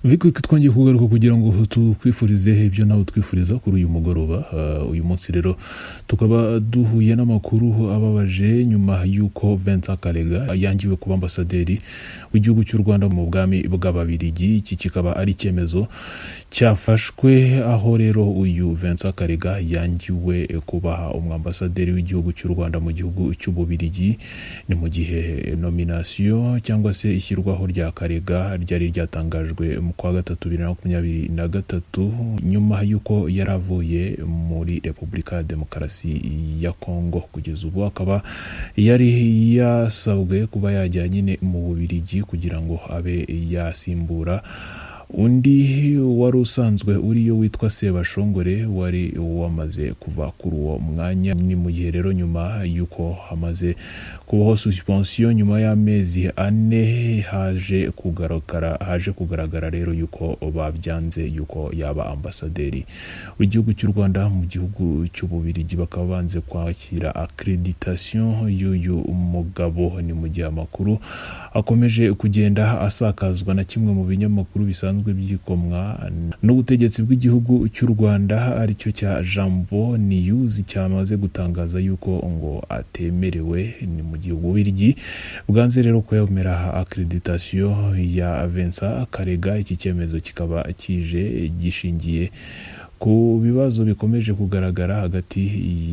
ariko twongeye kugaruka kugira ngo tukwifurize ibyo nawe twifuriza kuri uyu mugoroba Uh, uyu munsi rero tukaba duhuye n'amakuru ababaje nyuma y'uko Vincent Karega yangiwe kuba ambasaderi w'igihugu cy'u Rwanda mu bwami bw'ababirigi iki kikaba ari icyemezo cyafashwe aho rero uyu Vincent Karega yangiwe kuba umwambasaderi w'igihugu cy'u Rwanda mu gihugu cy'ububirigi ni mu gihe nominasiyo cyangwa se ishyirwaho rya Karega ryari ryatangajwe mu kwa gatatu bibiri na makumyabiri na gatatu nyuma y'uko yari avuye muri repubulika ya demokarasi ya kongo kugeza ubu akaba yari yasabwe kuba yajya nyine mu bubirigi kugira ngo abe yasimbura undi wari usanzwe uriyo witwa sebashongore wari wamaze kuva kuri uwo mwanya ni mu gihe rero nyuma y'uko hamaze kubaho suspensiyo nyuma y'amezi ane haje kugaragara haje kugaragara rero y'uko babyanze y'uko yaba ambasaderi w'igihugu cy'u rwanda mu gihugu cy'ububirigi bakaba banze kwakira accreditation y'uyu mugabo ni mu gihe amakuru akomeje kugenda asakazwa na kimwe mu binyamakuru bisanzwe bisanzwe byikomwa n'ubutegetsi bw'igihugu cy'u rwanda aricyo cya jambo niyuzi cyamaze gutangaza yuko ngo atemerewe ni mu gihugu biryi bwanze rero ko yemera akreditasiyo ya vensa karega iki cyemezo kikaba kije gishingiye ku bibazo bikomeje kugaragara hagati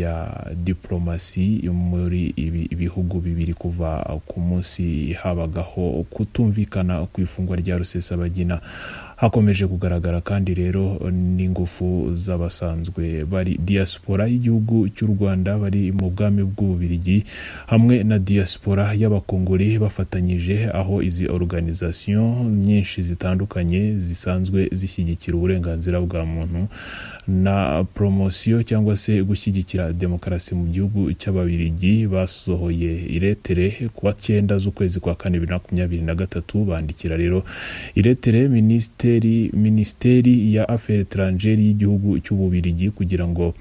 ya diplomasi muri ibi bihugu bibiri kuva ku munsi habagaho kutumvikana ku ifungwa rya rusesabagina hakomeje kugaragara kandi rero n'ingufu z'abasanzwe bari diaspora y'igihugu cy'u rwanda bari mu bwami bw'ububirigi hamwe na diaspora y'abakongore bafatanyije aho izi organisation nyinshi zitandukanye zisanzwe zishyigikira uburenganzira bwa muntu na promosiyo cyangwa se gushyigikira demokarasi mu gihugu cy'ababirigi basohoye iretere ku wa cyenda z'ukwezi kwa kane bibiri na makumyabiri na gatatu bandikira rero iretere minisitiri minisiteri minisiteri ya aferi etrangeri y'igihugu cy'ububirigi kugira ngo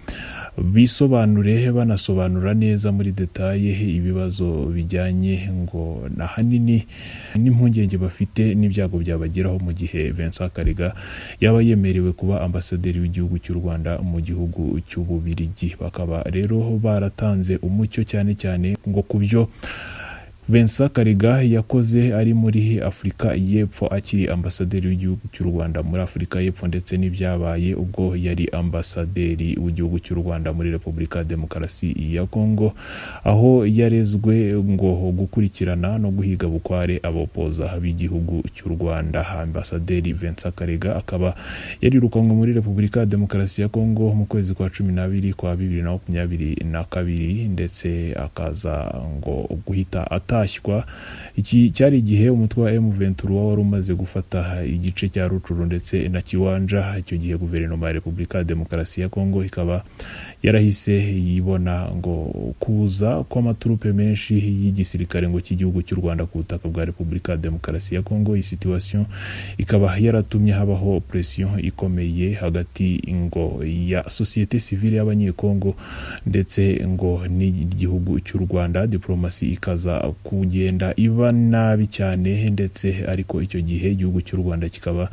bisobanure banasobanura neza muri detaye ibibazo bijyanye ngo ahanini n'impungenge bafite n'ibyago byabageraho mu gihe Vincent Karega yaba yemerewe kuba ambasaderi w'igihugu cy'u Rwanda mu gihugu cy'ububirigi bakaba rero baratanze umucyo cyane cyane ngo ku byo Vincent Karega yakoze ari muri Afurika y'Epfo akiri ambasaderi w'igihugu cy'u Rwanda muri Afurika y'Epfo ndetse n'ibyabaye ubwo yari ambasaderi w'igihugu cy'u Rwanda muri Repubulika ya Demokarasi ya Kongo aho yarezwe ngo gukurikirana no guhiga bukware abopoza b'igihugu cy'u Rwanda ambasaderi Vincent Karega akaba yarirukanwe muri Repubulika ya Demokarasi ya Kongo mu kwezi kwa cumi n'abiri kwa bibiri na makumyabiri na kabiri ndetse akaza ngo guhita ata gutashywa iki cyari igihe umutwe wa M23 wari umaze gufata igice cya Rucuru ndetse na Kiwanja icyo gihe guverinoma ya Repubulika ya Demokarasi ya Kongo ikaba yarahise yibona ngo kuza kw'amaturupe menshi y'igisirikare ngo cy'igihugu cy'u Rwanda ku butaka bwa Repubulika ya Demokarasi ya Kongo iyi situation ikaba yaratumye habaho pression ikomeye hagati ngo ya societe civile y'abanyekongo ndetse ngo n'igihugu cy'u Rwanda diplomasi ikaza kugenda iba nabi cyane ndetse ariko icyo gihe igihugu cy'u rwanda kikaba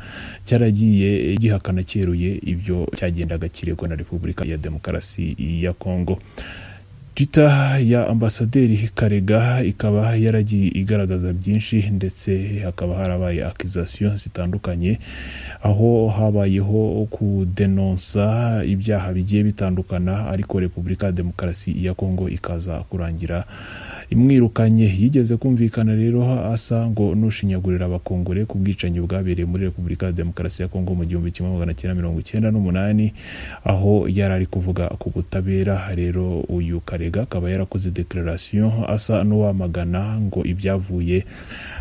cyaragiye gihakana cyeruye ibyo cyagendaga kiregwa na repubulika ya demokarasi ya kongo twitter ya ambasaderi karega ikaba yaragiye igaragaza byinshi ndetse hakaba harabaye akizasiyo zitandukanye aho habayeho kudenonsa ibyaha bigiye bitandukana ariko repubulika ya demokarasi ya kongo ikaza kurangira imwirukanye yigeze kumvikana rero asa ngo n'ushinyagurira abakongore ku bwicanyi bwabereye muri repubulika ya demokarasi ya kongo mu gihumbi kimwe magana cyenda mirongo icyenda n'umunani aho yari ari kuvuga ku butabera rero uyu karega karega akaba yarakoze declaration asa n'uwamagana ngo ibyavuye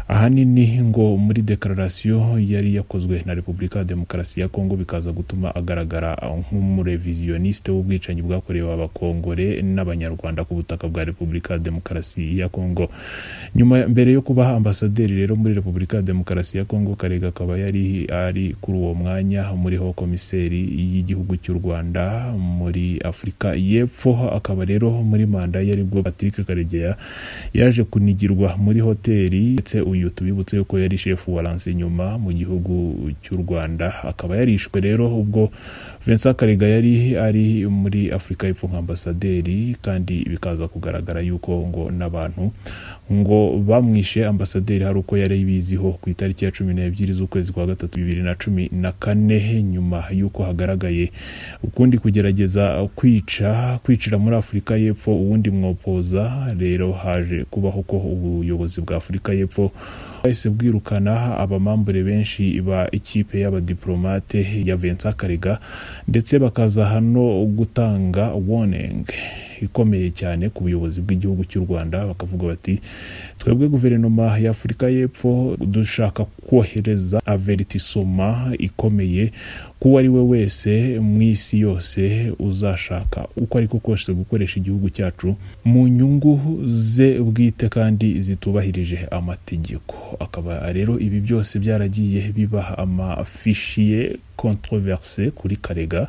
ahanini ngo muri declaration yari yakozwe na repubulika ya demokarasi ya kongo bikaza gutuma agaragara nk'umurevisioniste w'ubwicanyi bwakorewe abakongore n'abanyarwanda ku butaka bwa repubulika ya demokarasi ya kongo nyuma mbere yo kuba ambasaderi rero muri repubulika ya demokarasi ya kongo karega akaba yari ari kuri uwo mwanya muri ho komiseri y'igihugu cy'u rwanda muri afurika y'epfo akaba rero muri manda yari bwo patrick karegeya yaje kunigirwa muri hoteli ndetse uyu uyu tubibutse ko yari shefu wa nyuma mu gihugu cy'u rwanda akaba yarishwe rero ubwo vincent karega yari ari muri afurika y'epfo nk'ambasaderi kandi bikaza kugaragara yuko ngo n'abantu ngo bamwishe ambasaderi hari uko yari biziho ku itariki ya cumi n'ebyiri z'ukwezi kwa gatatu bibiri na cumi na kane nyuma y'uko hagaragaye ukundi kugerageza kwica kwicira muri afurika y'epfo uwundi mwopoza rero haje kubaho ko ubuyobozi bwa afurika y'epfo bahise bwirukana abamambure benshi ba ikipe y'abadiplomate ya vincent karega ndetse bakaza hano gutanga warning ikomeye cyane ku buyobozi bw'igihugu cy'u rwanda bakavuga bati twebwe guverinoma ya afurika y'epfo dushaka kohereza averitisoma ikomeye kuwo ari we wese mu isi yose uzashaka uko ariko kose gukoresha igihugu cyacu mu nyungu ze bwite kandi zitubahirije amategeko akaba rero ibi byose byaragiye biba amafishi ye controverse kuri karega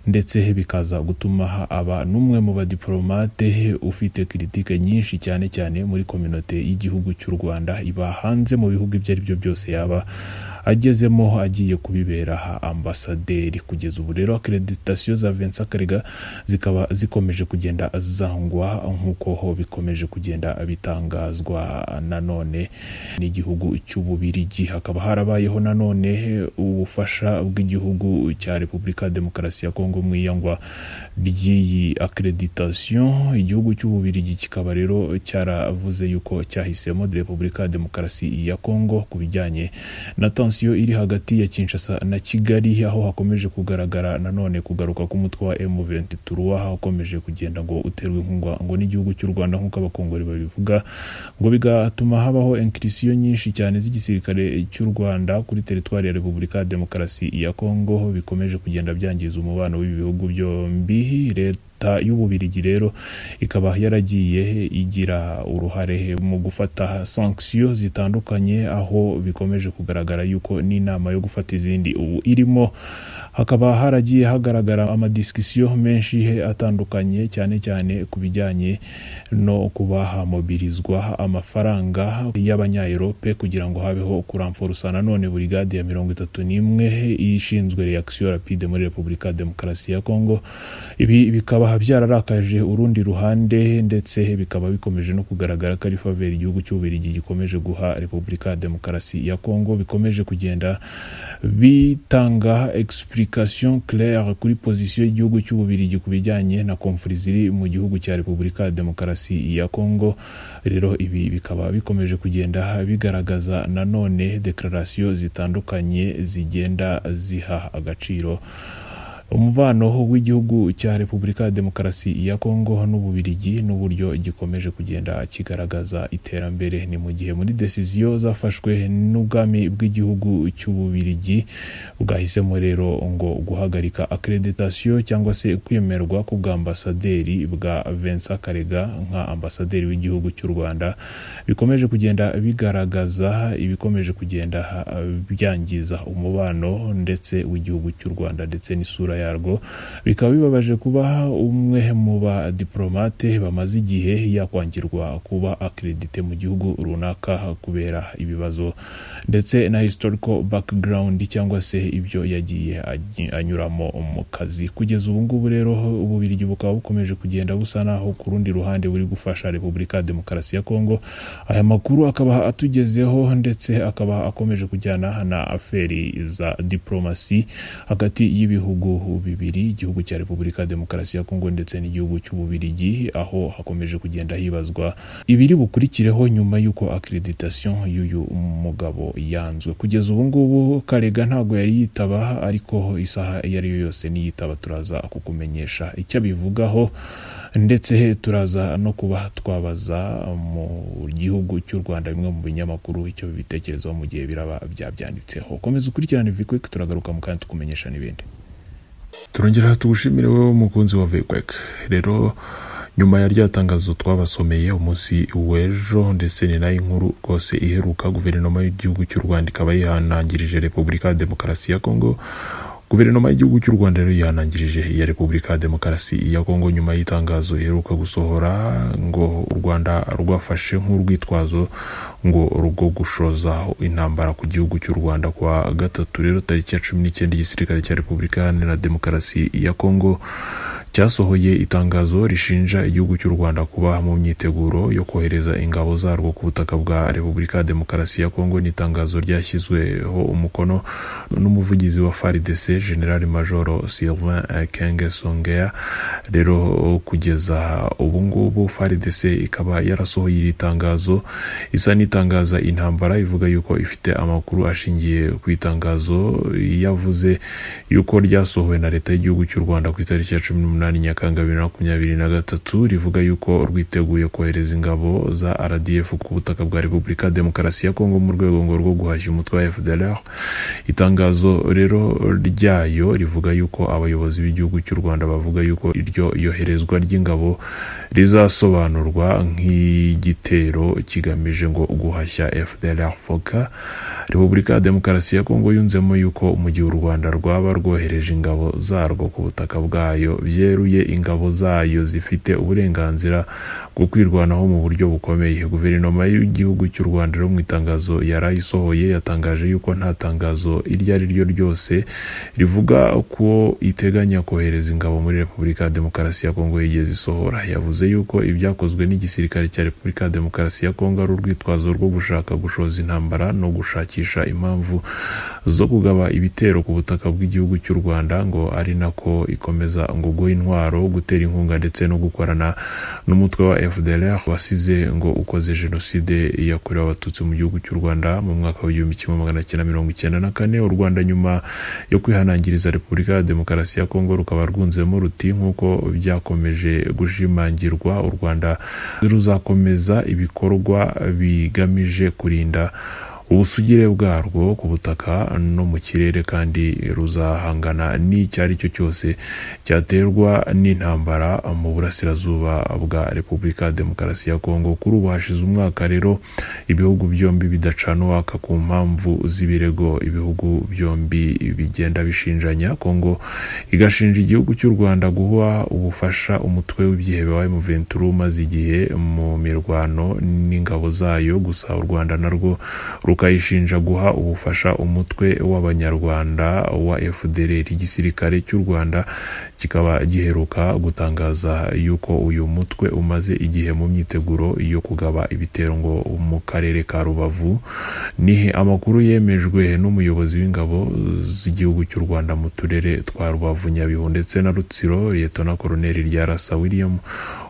ndetse bikaza gutuma aba n'umwe mu badiplomate ufite kiritike nyinshi cyane cyane muri kominote y'igihugu cy'u rwanda iba hanze mu bihugu ibyo ari byo byose yaba agezemo agiye kubibera ambasaderi kugeza ubu rero akreditasiyo za vincent karega zikaba zikomeje kugenda zangwa nk'uko ho bikomeje kugenda bitangazwa nanone n'igihugu cy'ububirigi hakaba harabayeho nanone ubufasha bw'igihugu cya repubulika ya demokarasi ya kongo mu iyangwa ry'iyi akreditasiyo igihugu cy'ububirigi kikaba rero cyaravuze yuko cyahisemo repubulika ya demokarasi ya kongo ku bijyanye na tansiyo iri hagati ya kinshasa na kigali aho hakomeje kugaragara nanone kugaruka k'umutwe wa m23 aho ukomeje kugenda ngo uterwa inkunga ngo n'igihugu cy'u rwanda nk'uko abakongore babivuga ngo bigatuma habaho enkirisiyo nyinshi cyane z'igisirikare cy'u rwanda kuri teritwari ya repubulika ya demokarasi ya kongo bikomeje kugenda byangiza umubano w'ibi bihugu byombi leta leta y'ububirigi rero ikaba yaragiye igira uruhare mu gufata sankisiyo zitandukanye aho bikomeje kugaragara yuko n'inama yo gufata izindi ubu irimo hakaba haragiye hagaragara amadisikisiyo menshi atandukanye cyane cyane ku bijyanye no kuba hamobirizwa amafaranga y'abanyaerope kugira ngo habeho kuramforusa nanone burigade ya mirongo itatu n'imwe ishinzwe reakisiyo rapide muri repubulika ya demokarasi ya kongo ibi bikaba bikaba byararakaje urundi ruhande ndetse bikaba bikomeje no kugaragara ko ari faveri igihugu cy'ububirigi gikomeje guha repubulika ya demokarasi ya kongo bikomeje kugenda bitanga explication claire kuri pozisiyo y'igihugu cy'ububirigi ku bijyanye na komfuri ziri mu gihugu cya repubulika ya demokarasi ya kongo rero ibi bikaba bikomeje kugenda bigaragaza nanone declaration zitandukanye zigenda ziha agaciro umubano w'igihugu cya repubulika ya demokarasi ya kongo n'ububirigi n'uburyo gikomeje kugenda kigaragaza iterambere ni mu gihe muri desiziyo zafashwe n'ubwami bw'igihugu cy'ububirigi bwahisemo rero ngo guhagarika akreditasiyo cyangwa se kwemerwa ku bw'ambasaderi bwa vincent karega nka ambasaderi w'igihugu cy'u rwanda bikomeje kugenda bigaragaza ibikomeje kugenda byangiza umubano ndetse w'igihugu cy'u rwanda ndetse n'isura yarwo bikaba bibabaje kuba umwe mu badiplomate bamaze igihe yakwangirwa kuba akredite mu gihugu runaka kubera ibibazo ndetse na historical background cyangwa se ibyo yagiye anyuramo mu kazi kugeza ubu ngubu rero ububirigi bukaba bukomeje kugenda busa naho ku rundi ruhande buri gufasha repubulika ya demokarasi ya kongo aya makuru akaba atugezeho ndetse akaba akomeje kujyana na aferi za diplomasi hagati y'ibihugu ibihugu bibiri igihugu cya repubulika ya demokarasi ya kongo ndetse n'igihugu cy'ububirigi aho hakomeje kugenda hibazwa ibiri bukurikireho nyuma y'uko akreditasiyo y'uyu mugabo yanzwe kugeza ubu ngubu karega ntabwo yari yitaba ariko isaha iyo ari yo yose niyitaba turaza kukumenyesha icyo abivugaho ndetse turaza no kuba twabaza mu gihugu cy'u rwanda bimwe mu binyamakuru icyo bibitekerezaho mu gihe biraba byabyanditseho komeza ukurikirane vikwek turagaruka mu kandi tukumenyesha n'ibindi turongera tugushimire wowe mukunzi wa vikwek rero nyuma ya rya tangazo twabasomeye umunsi w'ejo ndetse ni nayo inkuru rwose iheruka guverinoma y'igihugu cy'u rwanda ikaba yihanangirije repubulika ya demokarasi ya kongo guverinoma y'igihugu cy'u rwanda rero yanangirije iya repubulika ya demokarasi ya kongo nyuma y'itangazo iheruka gusohora ngo u rwanda rwafashe nk'urwitwazo ngo rwo gushoza intambara ku gihugu cy'u rwanda kwa gatatu rero tariki ya cumi n'icyenda igisirikare cya repubulika iharanira demokarasi ya kongo cyasohoye itangazo rishinja igihugu cy'u rwanda kuba mu myiteguro yo kohereza ingabo zarwo ku butaka bwa repubulika ya demokarasi ya kongo ni itangazo ryashyizweho umukono n'umuvugizi wa faridc general majoro sylvain kenge songea rero kugeza ubu ngubu faridc ikaba yarasohoye iri tangazo isa n'itangaza intambara ivuga yuko ifite amakuru ashingiye ku itangazo yavuze yuko ryasohowe na leta y'igihugu cy'u rwanda ku itariki ya cumi n'umunani umunani nyakanga bibiri na makumyabiri na gatatu rivuga yuko rwiteguye kohereza ingabo za rdf ku butaka bwa repubulika ya demokarasi ya kongo mu rwego ngo rwo guhashya umutwe wa fdlr itangazo rero ryayo rivuga yuko abayobozi b'igihugu cy'u rwanda bavuga yuko iryo yoherezwa ry'ingabo rizasobanurwa nk'igitero kigamije ngo guhashya fdlr foka repubulika ya demokarasi ya kongo yunzemo yuko mu gihe u rwanda rwaba rwohereje ingabo zarwo ku butaka bwayo byeruye ingabo zayo zifite uburenganzira bwo kwirwanaho mu buryo bukomeye guverinoma y'igihugu cy'u rwanda rero mu itangazo yarayisohoye yatangaje yuko nta tangazo iryo ari ryo ryose rivuga ko iteganya kohereza ingabo muri repubulika ya demokarasi ya kongo yigeze isohora yavuze yuko ibyakozwe n'igisirikare cya repubulika ya demokarasi ya kongo ari urwitwazo rwo gushaka gushoza intambara no gushakisha impamvu zo kugaba ibitero ku butaka bw'igihugu cy'u rwanda ngo ari nako ikomeza ngo guha intwaro gutera inkunga ndetse no gukorana n'umutwe wa fdlr wasize ngo ukoze jenoside yakorewe abatutsi mu gihugu cy'u rwanda mu mwaka w'igihumbi kimwe magana cyenda mirongo icyenda na kane u rwanda nyuma yo kwihanangiriza repubulika ya demokarasi ya kongo rukaba rwunzemo ruti nk'uko byakomeje gushimangirwa u rwanda ruzakomeza ibikorwa bigamije kurinda ubusugire bwarwo ku butaka no mu kirere kandi ruzahangana n'icyo ari cyo cyose cyaterwa n'intambara mu burasirazuba bwa repubulika ya demokarasi ya kongo kuri ubu hashize umwaka rero ibihugu byombi bidacana uwaka ku mpamvu z'ibirego ibihugu byombi bigenda bishinjanya kongo igashinja igihugu cy'u rwanda guha ubufasha umutwe w'ibyihebe wa muventuru umaze igihe mu mirwano n'ingabo zayo gusa u rwanda narwo rukayishinja guha ubufasha umutwe w'abanyarwanda wa fdr igisirikare cy'u rwanda kikaba giheruka gutangaza yuko uyu mutwe umaze igihe mu myiteguro yo kugaba ibitero ngo mu karere ka rubavu ni amakuru yemejwe n'umuyobozi w'ingabo z'igihugu cy'u rwanda mu turere twa rubavu nyabihu ndetse na rutsiro liyetona koroneri rya rasa william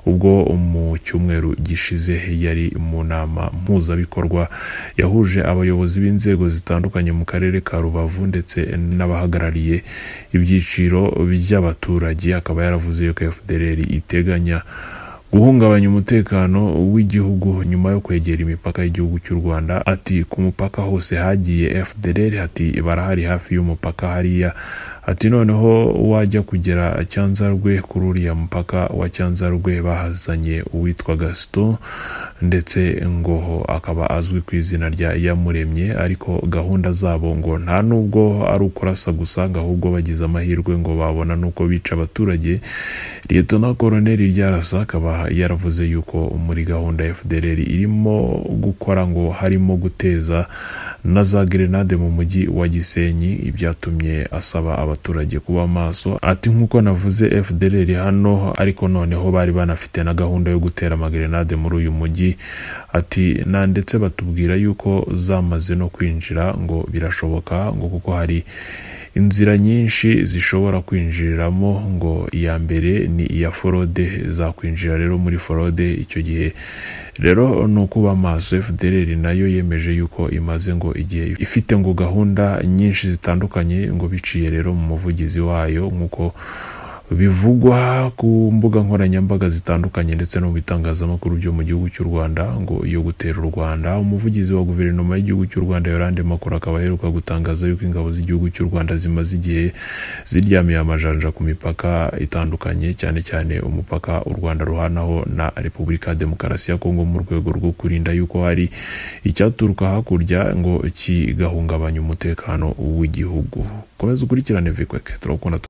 ubwo mu cyumweru gishize yari mu nama mpuzabikorwa yahuje abayobozi b'inzego zitandukanye mu karere ka rubavu ndetse n'abahagarariye ibyiciro by'abaturage akaba yaravuze yuko fdr iteganya guhungabanya umutekano w'igihugu nyuma yo kwegera imipaka y'igihugu cy'u rwanda ati ku mupaka hose hagiye fdr ati barahari hafi y'umupaka hariya ati noneho wajya kugera cyanzarwe kuri uriya mupaka wa cyanzarwe bahazanye uwitwa gaston ndetse ngo akaba azwi ku izina rya yamuremye ariko gahunda zabo ngo nta nubwo ari ukurasa gusa ngo ahubwo bagize amahirwe ngo babona n'uko bica abaturage leta na koroneri ryarasa akaba yaravuze yuko muri gahunda ya fdr irimo gukora ngo harimo guteza na za gerenade mu mujyi wa gisenyi ibyatumye asaba abaturage abaturage kuba maso ati nk'uko navuze fdr hano ariko noneho bari banafite na gahunda yo gutera amagerenade muri uyu mujyi ati na ndetse batubwira yuko zamaze no kwinjira ngo birashoboka ngo kuko hari inzira nyinshi zishobora kwinjiriramo ngo iya mbere ni iya forode zakwinjira rero muri forode icyo gihe rero ni ukuba amaso fdr nayo yemeje yuko imaze ngo igihe ifite ngo gahunda nyinshi zitandukanye ngo biciye rero mu muvugizi wayo nk'uko bivugwa ku mbuga nkoranyambaga zitandukanye ndetse no mu bitangazamakuru byo mu gihugu cy'u rwanda ngo yo gutera u rwanda umuvugizi wa guverinoma y'igihugu cy'u rwanda yorande makuru akaba aheruka gutangaza yuko ingabo z'igihugu cy'u rwanda zimaze igihe ziryamiye amajanja ku mipaka itandukanye cyane cyane umupaka u rwanda ruhanaho na repubulika ya demokarasi ya kongo mu rwego rwo kurinda yuko hari icyaturuka hakurya ngo kigahungabanya umutekano w'igihugu komeza ukurikirane vikweke turakunda